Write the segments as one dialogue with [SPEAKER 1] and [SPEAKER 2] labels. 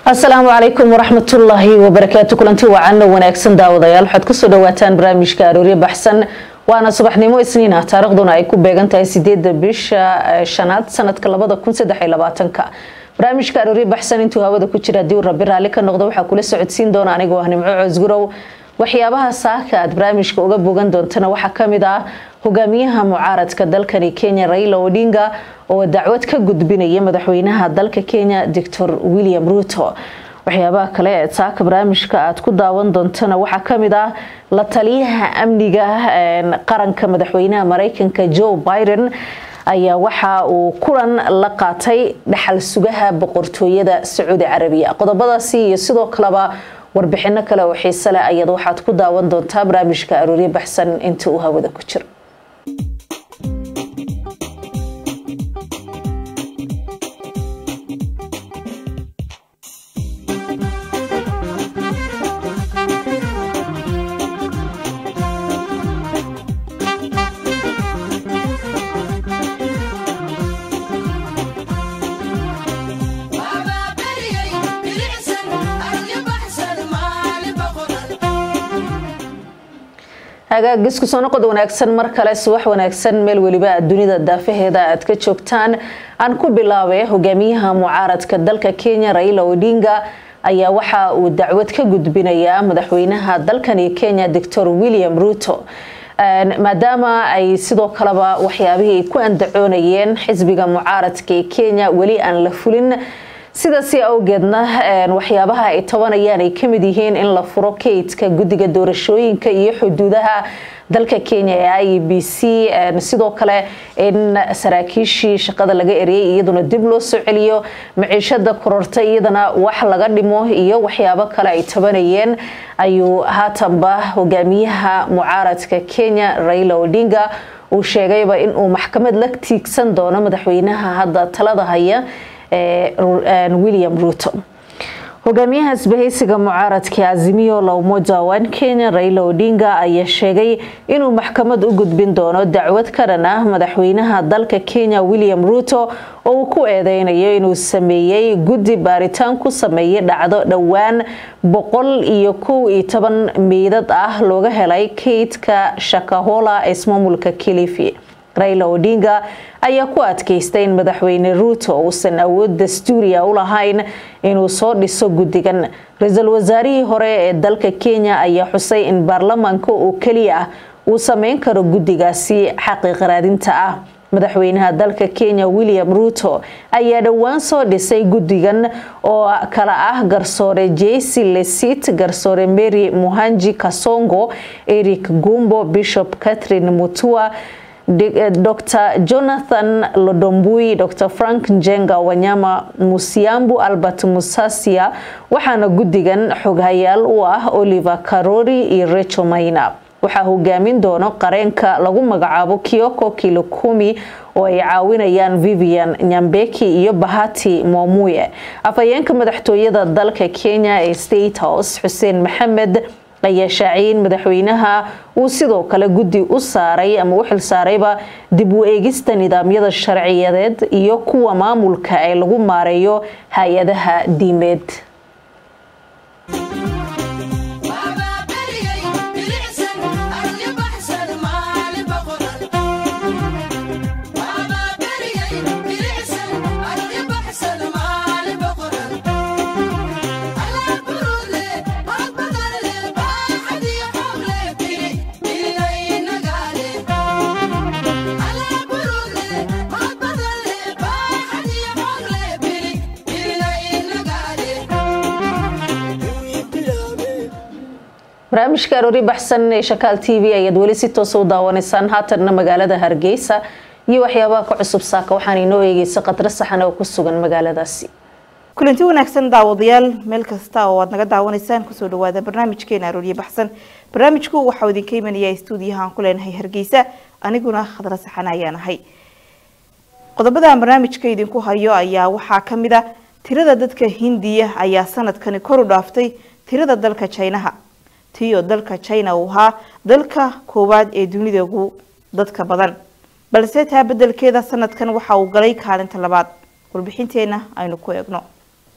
[SPEAKER 1] asalaamu calaykum waraxmatullaahi wabarakaatu kulanti wacanna wanaagsan daawadayaal waxaad kusoo dhawaataan barnaamijka arooryo baxsan waana subaxnimo isniin ah taariikhduna ay ku beegan tahay sideeda bisha shanaad sanadka labada kun saddex iyo labaatanka barnaamijka arooryo baxsan intuu hawada ku jira haddii uu rabi raalli ka noqdo waxaa kula socodsiin doona anigoo ah nimco coosgurow waxyaabaha saaka aad barnaamijka uga bogan doontana waxaa kamid ah hogaamiyaha mucaaradka dalkani kenya raila odinga oo dacwad ka gudbinaya madaxweynaha dalka kenya doctor william ruto waxyaabaha kale ee saaka barnaamijka aad ku daawan doontana waxaa kamid ah la taliyaha amniga qaranka madaxweynaha mareykanka joe biden ayaa waxa uu kulan la qaatay dhaxal sugaha boqortooyada sacuudi carabiya qodobadaasi iyo sidoo kaleba warbixino kale oo xiise leh ayaad waxaad ku daawan doontaa barnaamijka arooryo baxsan inta uu hawada ku jiro hagaagis kusoo noqod wanaagsan mar kale subax wanaagsan meel weliba dunida daafaheeda aad ka joogtaan aan ku bilaabay hogaamiyaha mucaaradka dalka kenya raila odinga ayaa waxa uu dacwad ka gudbinayaa madaxweynaha dalkani kenya doctor william ruto maadaama ay sidoo kaleba waxyaabihii ay ku andacoonayeen xisbiga mucaaradka ee kenya weli aan la fulin sidaasi awgeedna waxyaabaha ay tabanayaan ay kamid yihiin in la furo kaydka guddiga doorashooyinka iyo xuduudaha dalka kenya ee i b c sidoo kale in saraakiishii shaqada laga eriyay iyaduna dib loo soo celiyo maciishada kororta iyadana wax laga dhimo iyo waxyaabo kale ay tabanayeen ayuu haatanba hogaamiyaha mucaaradka kenya raila odinga uu sheegayba inuu maxkamad la tiigsan doono madaxweynaha hadda talada haya william ruto hogaamiyaha isbahaysiga mucaaradka azimiyo la umoja wan kenya raila odinga ayaa sheegay inuu maxkamad u gudbin doono dacwad ka dhan ah madaxweynaha dalka kenya william ruto oo uu ku eedeynayo inuu sameeyey guddi baaritaan ku sameeyay dhacdo dhowaan boqol iyo kow iyo toban meydad ah looga helay kaydka shakahola ee ismaamulka kilifi raila odinga ayaa ku adkaystay in madaxweyne ruuto uusan awood dastuuriya u lahayn inuu soo dhiso guddigan ra-iisul wasaarihii hore ee dalka kenya ayaa xusay in baarlamaanka oo keliya ah uu sameyn karo guddigaasi xaqiiq raadinta ah madaxweynaha dalka kenya william ruto ayaa dhowaan soo dhisay guddigan oo kala ah garsoore jesi lesit garsoore mary muhanji kasongo eric gumbo bishop catherine mutua dr jonathan lodombui dr frank njenga wanyama musiambu albert musasia waxaana guddigan xoghayaal u ah oliver karori iyo recho mayna waxaa hogaamin doono qareenka lagu magacaabo kioko kilokumi oo ay caawinayaan vivian nyambeki iyo bahati momuye afhayeenka madaxtooyada dalka kenya ee state house xuseen maxamed ayaa shaaciyay in madaxweynaha uu sidoo kale guddi u saaray ama u xilsaarayba dib u eegista nidaamyada sharciyadeed iyo kuwa maamulka ee lagu maareeyo hay-adaha diimeed barnaamijka aroori baxsan ee shakaal t v ayaad weli si toosa u daawanaysaan haatanna magaalada hargeysa iyo waxyaabaha ka cusub saaka waxaana inoo eegeysa khadro saxan oo ku sugan magaaladaasi
[SPEAKER 2] kulanti wanaagsan daawadayaal meel kasta oo aad naga daawanaysaan kusoo dhawaada barnaamijkeena arooryo baxsan barnaamijku waxaa idinka imanaya stuudiyaha aan ku leenahay hargeysa aniguna khadro saxan ayaan ahay qodobadan barnaamijka idinku hayo ayaa waxaa kamid a tirada dadka hindiya ayaa sanadkani kor u dhaaftay tirada dalka jinaha tiyo dalka china uu ahaa dalka koowaad ee dunida ugu dadka badan balse taa bedelkeeda sanadkan waxa uu galay kaalinta labaad warbixinteena aynu ku eegno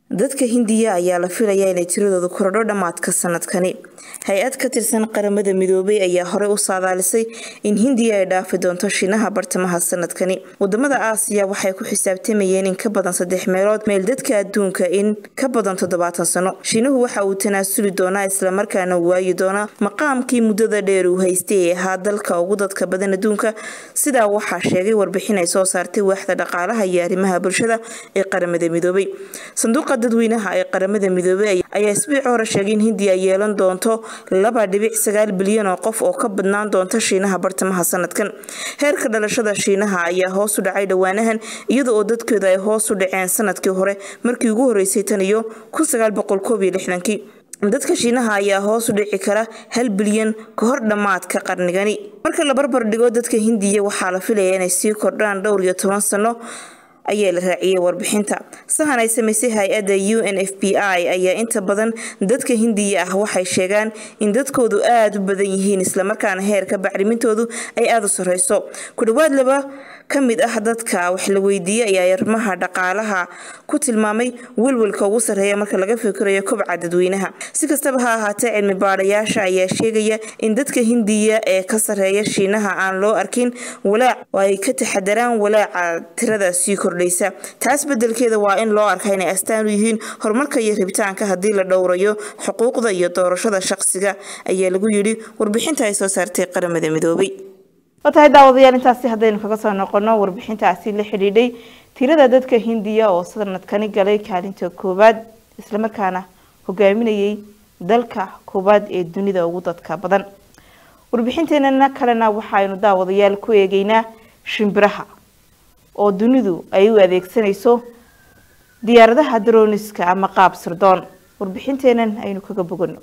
[SPEAKER 2] dadka hindiya ayaa la filayaa inay tiradoodu korodho dhammaadka sanadkani hay-ad ka tirsan qaramada midoobay ayaa horey u saadaalisay in hindiya ay dhaafi doonto shiinaha bartamaha sanadkani wadamada aasiya waxay ku xisaabtamayeen in ka badan saddex meelood meel dadka adduunka in ka badan toddobaatan sano shiinuhu waxa uu tanaasuli doonaa islamarkaana waayi doonaa maqaamkii muddada dheer uu haystay ee ahaa dalka ugu dadka badan adduunka sidaa waxaa sheegay warbixin ay soo saartay waaxda dhaqaalaha iyo arrimaha bulshada ee qaramada midoobay sanduuqa dadweynaha ee qaramada midoobey ayaa isbiic hore sheegay in hindiya ay yeelan doonto laba dhibic sagaal bilyan oo qof oo ka badnaan doonta shiinaha bartamaha sanadkan heerka dhalashada shiinaha ayaa hoos u dhacay dhowaanahan iyada oo dadkooda ay hoos u dhaceen sanadkii hore markii ugu horeysay tan iyo kun sagaal boqol koob iyo lixdankii dadka shiinaha ayaa hoos u dhici kara hal bilyan ka hor dhammaadka qarnigani marka la barbar dhigo dadka hindiya waxaa la filayaa inay sii kordhaan dhowr iyo toban sano ayaa la raaciyey warbixinta sahan ay samaysay hay-adda u n f b i ayaa inta badan dadka hindiya ah waxay sheegaan in dadkoodu aada u badan yihiin islamarkaana heerka bacrimintoodu ay aada u sareyso ku dhawaad laba ka mid ah dadka wax la weydiiyey ayaa arrimaha dhaqaalaha ku tilmaamay welwelka ugu sarreeya marka laga fikirayo kobca dadweynaha si kastaba ha ahaatee cilmi baadhayaasha ayaa sheegaya in dadka hindiya ee ka sarreeya shiinaha aan loo arkin walaac oo ay ka taxadaraan walaaca tirada sii kordhaysa taas bedelkeeda waa in loo arka inay astaan u yihiin horumarka iyo rabitaanka haddii la dhowrayo xuquuqda iyo doorashada shaqsiga ayaa lagu yidhi warbixinta ay soo saartay qaramada midoobay
[SPEAKER 3] waa tahay daawadayaal intaasi haddaynu kaga soo noqono warbixintaasi la xidhiidhay tirada dadka hindiya oo sanadkani galay kaalinta koowaad islamarkaana hogaaminayay dalka koowaad ee dunida ugu dadka badan warbixinteenana kalena waxaynu daawadayaal ku eegeynaa shimbiraha oo dunidu ay u adeegsanayso diyaaradaha daroniska ama qaab sirdoon warbixinteenan aynu kaga bogano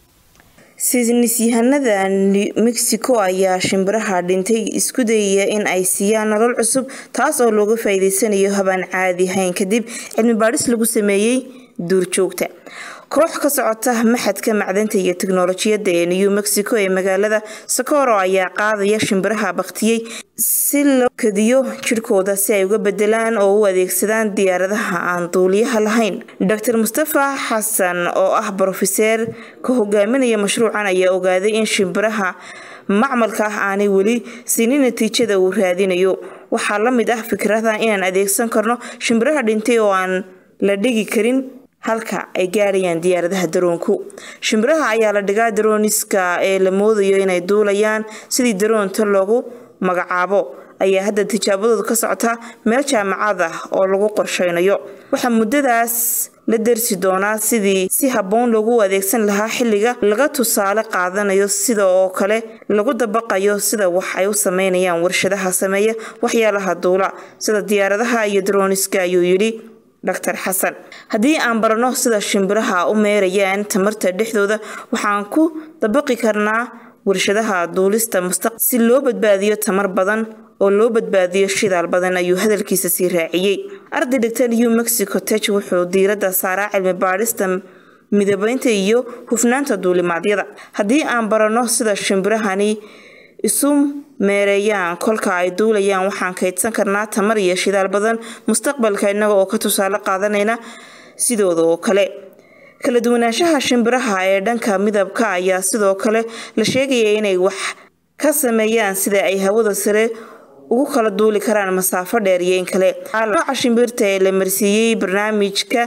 [SPEAKER 2] sinisyahanada mexico ayaa shimbiraha dhintay isku dayaya in ay siiyaan nolol cusub taas oo looga faa'iideysanayo habaan caadi hayn kadib cilmi baadhis lagu sameeyey duurjoogta koox ka socota maxadka macdanta iyo tiknolojiyadda ee new mexico ee magaalada sokoro ayaa qaadaya shimbiraha baktiyey si loo kadiyo jirhkooda si ay uga bedelaan oo u adeegsadaan diyaaradaha aan duuliyaha lahayn dor mustafa xasan oo ah brofeseer ka hogaaminaya mashruucan ayaa ogaaday in shimbiraha macmalka ah aanay weli sini natiijada uu raadinayo waxaa la mid ah fikrada inaan adeegsan karno shimbiraha dhintay oo aan la dhigi karin halka ay gaarayaan diyaaradaha daroonku shimbiraha ayaa la dhigaa darooniska ee la moodayo inay duulayaan sidii daroonta loogu magacaabo ayaa hadda tijaabadoodu ka socotaa meel jaamacad ah oo lagu qorsheynayo waxaa muddadaas la dersi doonaa sidii si habboon loogu adeegsan lahaa xilliga laga tusaale qaadanayo sida oo kale lagu dabaqayo sida wax ay u sameynayaan warshadaha sameeya waxyaalaha duula sida diyaaradaha iyo darooniska ayuu yidhi dr xasan haddii aan barano sida shimbiraha u meerayaan tamarta dhexdooda waxaan ku dabaqi karnaa warshadaha duulista mustaq si loo badbaadiyo tamar badan oo loo badbaadiyo shidaal badan ayuu hadalkiisa sii raaciyey arday dhigta new mexico tech wuxuu diiradda saaraa cilmi baadhista midabeynta iyo hufnaanta duulimaadyada haddii aan barano sida shimbirahani isu meereeyaan kolka ay duulayaan waxaan kaydsan karnaa tamar iyo shidaal badan mustaqbalka innaga oo ka tusaale qaadanayna sidooda oo kale kala duwanaanshaha shimbiraha ee dhanka midabka ayaa sidoo kale la sheegaya inay wax ka sameeyaan sida ay hawada sare ugu kala duuli karaan masaafo dheer iyo in kale nooca shimbirta ee la marsiiyey barnaamijka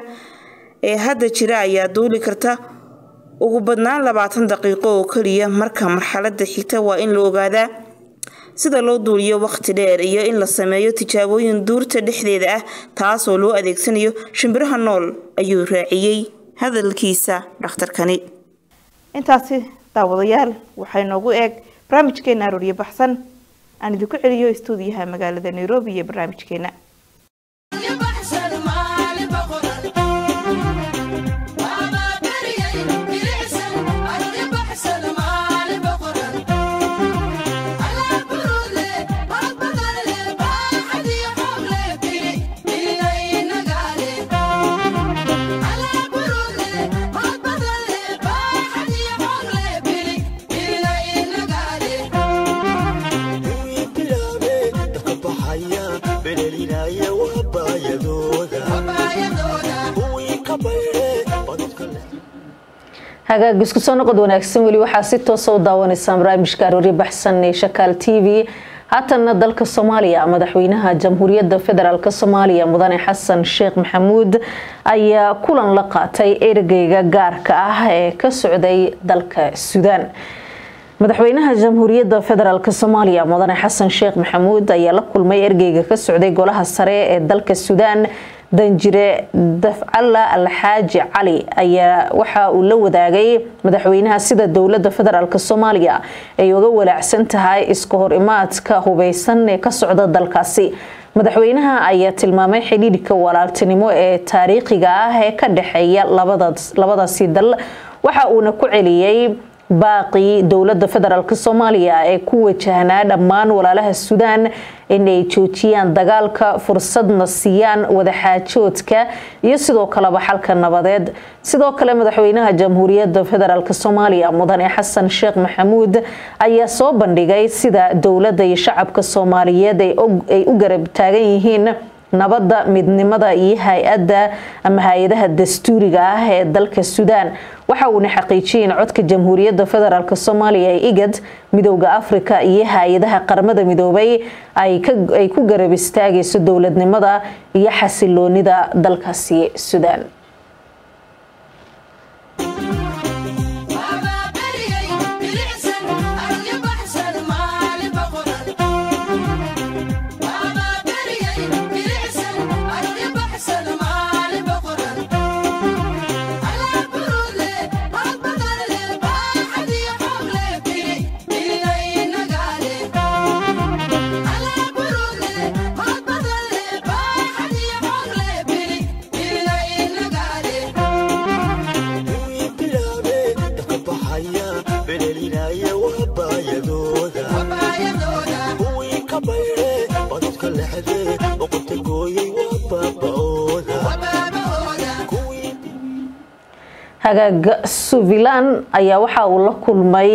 [SPEAKER 2] ee hadda jira ayaa duuli karta ugu badnaan labaatan daqiiqo oo keliya marka marxalada xigta waa in la ogaadaa sida loo duuliyo waqti dheer iyo in la sameeyo tijaabooyin duurta dhexdeeda ah taasoo loo adeegsanayo shimbiraha nool ayuu raaciyey hadalkiisa dhakhtarkani
[SPEAKER 3] intaasi daawadayaal waxay noogu eeg barnaamijkeena arooryo baxsan aan idinku celiyo istuudiyaha magaalada nairobi iyo barnaamijkeena
[SPEAKER 4] Belelina
[SPEAKER 1] hagaag isku soo noqod wanaagsan weli waxaa si toosa u daawanaysaa barnaamijka aroori baxsan ee shakaal t v haatanna dalka soomaaliya madaxweynaha jamhuuriyadda federaalk soomaaliya mudane xasan sheekh maxamuud ayaa kulan la qaatay ergeyga gaarka ah ee ka socday dalka suudaan madaxweynaha jamhuuriyadda federaalk soomaaliya mudane xasan sheekh maxamuud ayaa la kulmay ergeyga ka socday golaha sare ee dalka suudaan danjire dafcalla alxaaji cali ayaa waxa uu la wadaagay madaxweynaha sida dowlada federaalk soomaaliya ay uga walaacsan tahay iska hor imaadka hubeysan ee ka socda dalkaasi madaxweynaha ayaa tilmaamay xidhiidhka walaaltinimo ee taariikhiga ah ee ka dhexeeya labadaasi dal waxa uuna ku celiyey baaqii dowlada federaalk soomaaliya ee ku wajahnaa dhammaan walaalaha suudaan in ay joojiyaan dagaalka fursadna siiyaan wadaxaajoodka iyo sidoo kaleba xalka nabadeed sidoo kale madaxweynaha jamhuuriyadda federaalk soomaaliya mudane xasan sheekh maxamuud ayaa soo bandhigay sida dowladda iyo shacabka soomaaliyeed ay u garab taagan yihiin nabadda midnimada iyo hay-adda ama hay-adaha dastuuriga ah ee dalka suudaan waxa uuna xaqiijiyay in codka jamhuuriyadda federaalk soomaaliya ee igad midowda afrika iyo hay-adaha qaramada midoobay ay ku garab istaagayso dowladnimada iyo xasiloonida dalkaasi suudaan hagaag suvilan ayaa waxa uu la kulmay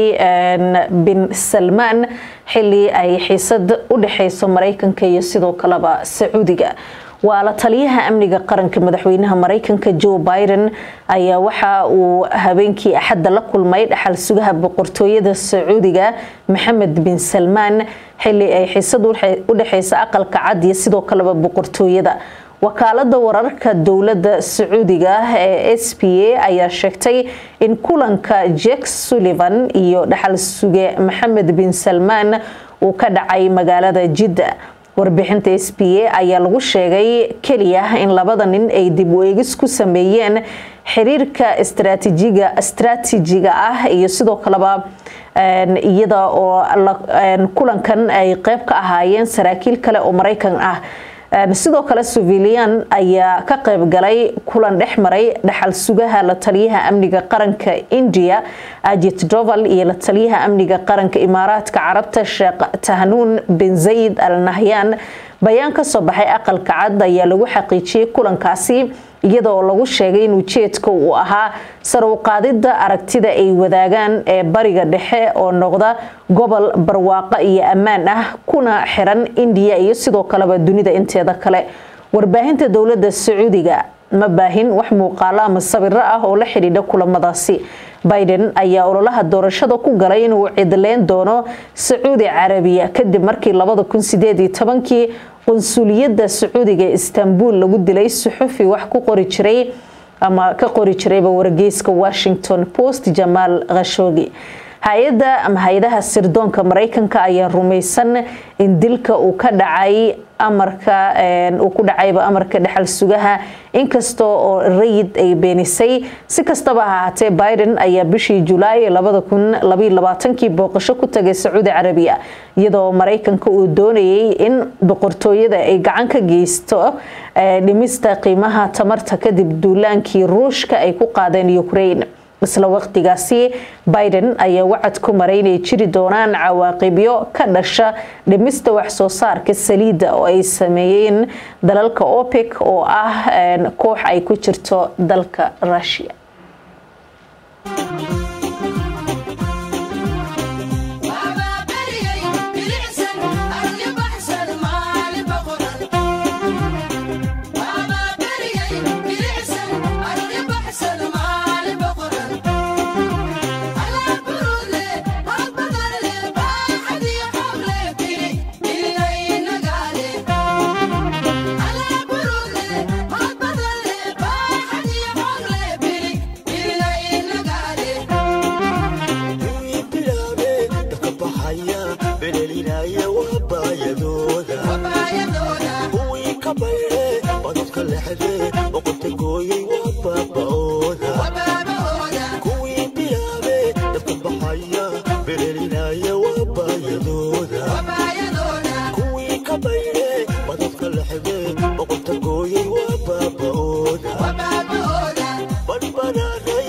[SPEAKER 1] bin salmaan xili ay xiisad u dhexeyso mareykanka iyo sidoo kaleba sacuudiga waa la taliyaha amniga qaranka madaxweynaha mareykanka joe biden ayaa waxa uu habeenkii axadda la kulmay dhaxal sugaha boqortooyada sacuudiga maxamed bin salmaan xili ay xiisad u dhexeysa aqalka cad iyo sidoo kaleba boqortooyada wakaalada wararka dowlada sacuudiga ee s p a ayaa sheegtay in kulanka jack sullivan iyo dhaxal suge maxamed bin salmaan uu ka dhacay magaalada jidda warbixinta s p a ayaa lagu sheegay keliya in labada nin ay dib u eegis ku sameeyeen xiriirka istraatiijiga ah iyo sidoo kaleba iyada oo kulankan ay qeyb ka ahaayeen saraakiil kale oo mareykan ah sidoo kale suvilian ayaa ka qayb galay kulan dhex maray dhaxal sugaha la taliyaha amniga qaranka india ajit doval iyo la taliyaha amniga qaranka imaaraadka carabta sheekh tahnuun bin zayid al nahyan bayaan ka soo baxay aqalka cad ayaa lagu xaqiijiyey kulankaasi iyada oo lagu sheegay in ujeedka uu ahaa sar u qaadida aragtida ay wadaagaan ee bariga dhexe oo noqda gobol barwaaqo iyo ammaan ah kuna xiran indiya iyo sidoo kaleba dunida inteeda kale warbaahinta dowlada sacuudiga ma baahin wax muuqaalo ama sawiro ah oo la xidhiidha kulamadaasi biden ayaa ololaha doorashada ku galay inuu cidleyn doono sacuudi carabiya kadib markii kii qunsuliyadda sacuudiga ee istanbul lagu dilay suxufi wax ku qori jiray ama ka qori jirayba wargeyska washington post jamaal khashoogi hay-adda ama hay-adaha sirdoonka mareykanka ayaa rumaysan in dilka uu ka dhacay amarka uu ku dhacayba amarka dhexal sugaha inkasta oo rayid ay beenisay si kastaba ha ahaatee biden ayaa bishii julaay kii booqasho ku tagay sacuudi carabiya iyadoo mareykanka uu doonayay in boqortooyada ay gacan ka geysto dhimista qiimaha tamarta kadib duulaankii ruushka ay ku qaadeen ukraine isla waqtigaasi biden ayaa wacad ku maray inay jiri doonaan cawaaqibyo ka dhasha dhimista wax soo saarka saliidda oo ay sameeyeen dalalka opec oo ah koox ay ku jirto dalka russia
[SPEAKER 4] baxaya berelinaya waabaayadooda kuwii ka bayre badadka lexde boqolta gooyey waa baaba'ooda badbanaaday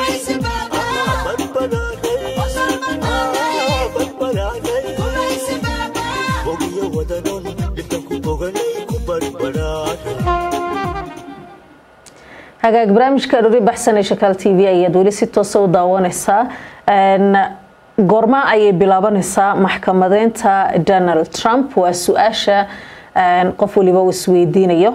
[SPEAKER 4] badbanaaday bogiyo wadanon dhibkan ku boganay ku badbanaaday
[SPEAKER 1] hagaag barnaamijka dhori baxsan ee shakaal t v ayaad weli si toosa u daawanaysaa goorma ayay bilaabanaysaa maxkamadeynta donald trump waa su-aasha qof waliba uu isweydiinayo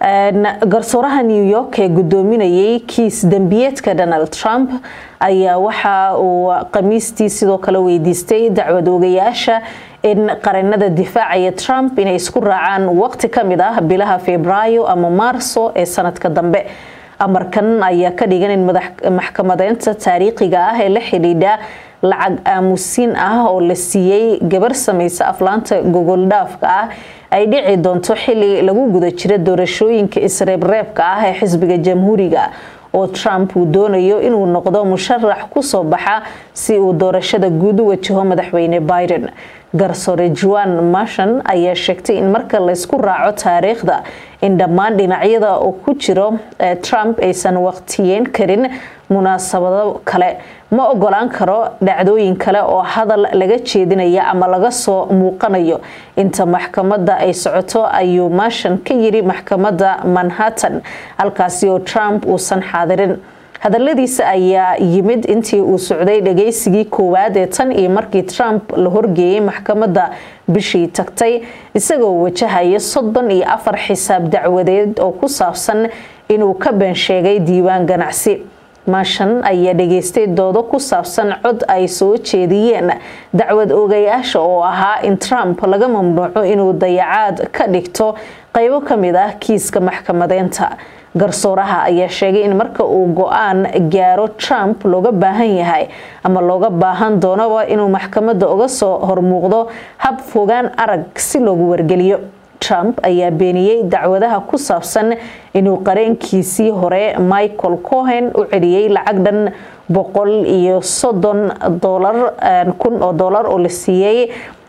[SPEAKER 1] garsooraha new york ee gudoominayay kiis dembiyeedka donald trump ayaa waxa uu khamiistii sidoo kale weydiistay dacwad oogayaasha in qarinada difaacaya trump inay isku raacaan waqti ka mid ah bilaha febraayo ama maarso ee sanadka dambe amarkan ayaa ka dhigan in maxkamadeynta taariikhiga ah ee la xidhiidha lacag aamusiin ah oo la siiyey gabar samaysa aflaanta gogoldhaafka ah ay dhici doonto xili lagu guda jira doorashooyinka isreebreebka ah ee xisbiga jamhuuriga oo trump uu doonayo inuu noqdo musharax kusoo baxa si uu doorashada guud u wajaho madaxweyne biden garsoore juan mashan ayaa sheegtay in marka laysku raaco taariikhda in dhammaan dhinacyada uu ku jiro trump aysan waqtiyeyn karin munaasabado kale ma ogolaan karo dhacdooyin kale oo hadal laga jeedinaya ama laga soo muuqanayo inta maxkamadda ay socoto ayuu mashan ka yiri maxkamadda manhattan halkaasi oo trump uusan xaadirin hadaladiisa ayaa yimid intii uu socday dhagaysigii koowaad ee tan iyo markii trump la horgeeyey maxkamadda bishii tagtay isagoo wajahaya soddon iyo afar xisaab dacwadeed oo ku saabsan inuu ka been sheegay diiwaan ganacsi maashan ayaa dhageystay doodo ku saabsan cod ay soo jeediyeen dacwad oogayaasha oo ahaa in trump laga mamnuuco inuu dayacaad ka dhigto qaybo ka mid ah kiiska maxkamadeynta garsooraha ayaa sheegay in marka uu go-aan gaaro trump looga baahan yahay ama looga baahan doonaba inuu maxkamadda uga soo hormuuqdo hab fogaan arag si loogu wargeliyo trump ayaa beeniyey dacwadaha ku saabsan inuu qareenkiisii hore michael cohen u celiyey lacag dhan boqol iyo soddon dolar kun oo dolar oo la siiyey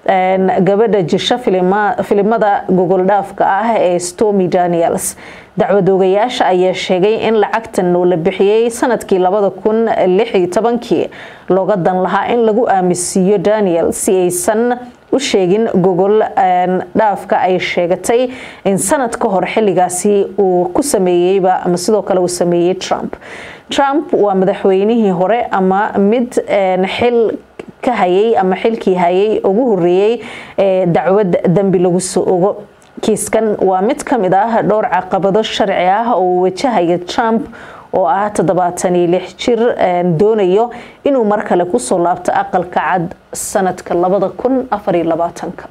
[SPEAKER 1] gabadha jisho filimada gogoldhaafka ah ee stormy daniels dacwadoogayaasha ayaa sheegay in lacagtan oo la bixiyey sanadkii labada kun lix iyo tobankii looga dan lahaa in lagu aaminsiiyo daniel si aysan u sheegin gogol dhaafka ay sheegatay in sanad ka hor xilligaasi uu ku sameeyeyba ama sidoo kale uu sameeyey trump trump waa madaxweynihii hore ama mid xil ka hayay ama xilkii hayay ugu horeeyey ee dacwad dembi lagu soo ogo kiiskan waa mid ka mid ah dhowr caqabado sharci ah oo uu wajahaya trump oo ah toddobaatan iyo lix jir doonayo inuu mar kale kusoo laabto aqalka cad sanadka labada kun afar iyo labaatanka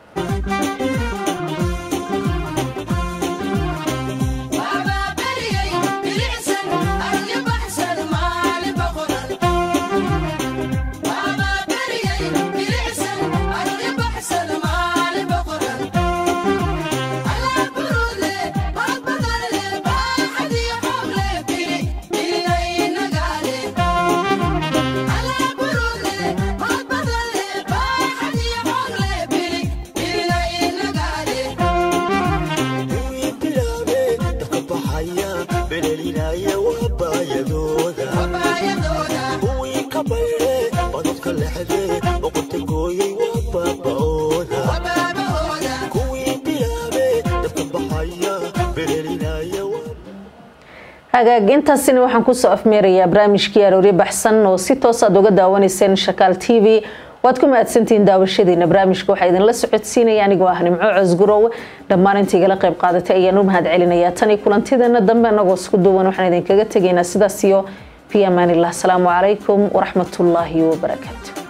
[SPEAKER 1] hagaag intaasina waxaan kusoo afmeerayaa barnaamijkii arooryo baxsan oo si toos aad uga daawanayseen shakaal t v waad ku mahadsantihiin daawashadiina barnaamijka waxaa idinla socodsiinaya anigoo ah nimco cosgurow dhammaan inta igala qayb qaadatay ayaan u mahad celinayaa tani kulantideena dambe anagoo isku duwan waxaan idinkaga tegaynaa sidaas iyo fi amaanillah asalaamu calaykum waraxmatullaahi wabarakaatu